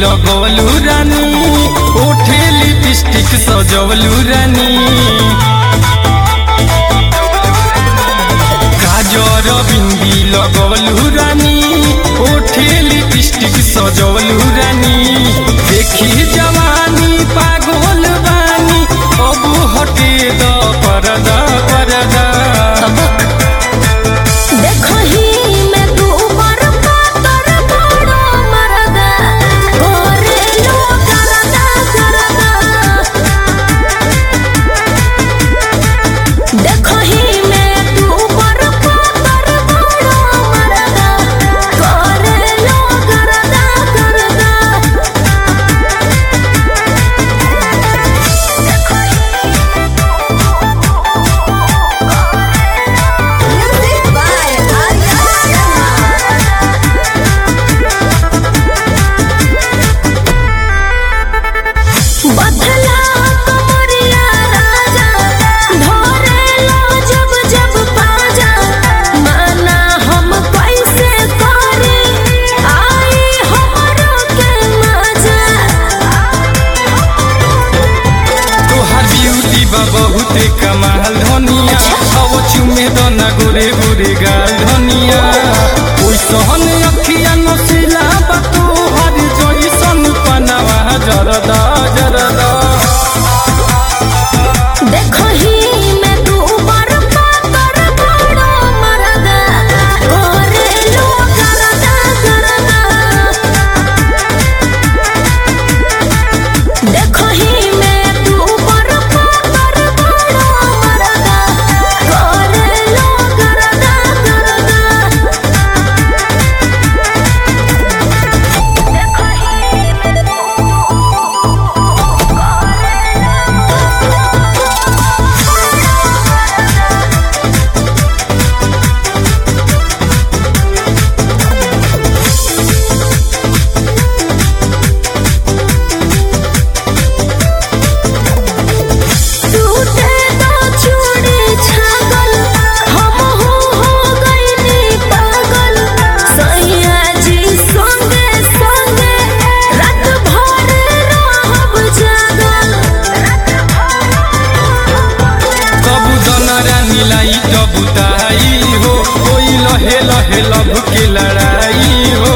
लगवलू रानी ओठे लिपस्टिक सजवलू रानी काजर बिंदी लगवलू रानी ओठे लिपस्टिक सजवलू रानी देखी जवानी पागल बानी अब हटे द परदा परदा देखही मैं तू ऊपर पातर बड़ो मरदा करे लो करदा करदा देखही मैं तू ऊपर पातर बड़ो मरदा करे लो करदा करदा Music by Arya Sharma. बथला कमरिया राजा धरे लो जब जब पाजा माना हम कैसे करे आई हमरो के मजा तोहार ब्यूटी बा बहुते कमाल धनिया अब चुमे दना गोरे गोरे गाल धनिया ओइ सहन अखिया नसिला बा तोहार जइसन पनावा जरदा जरदा देखही मैं तू ऊपर पातर बड़ो मरदा करे लो करदा करदा देखही मैं तू ऊपर पातर बड़ो मरदा करे लो करदा करदा टूटे दो चूड़ी छागल हम हो हो गईनी पागल सैया जी संगे संगे रात भर रहब जागल कबू दना रानी लाई कबू दाई हो कोई लहे लहे लब के लड़ाई हो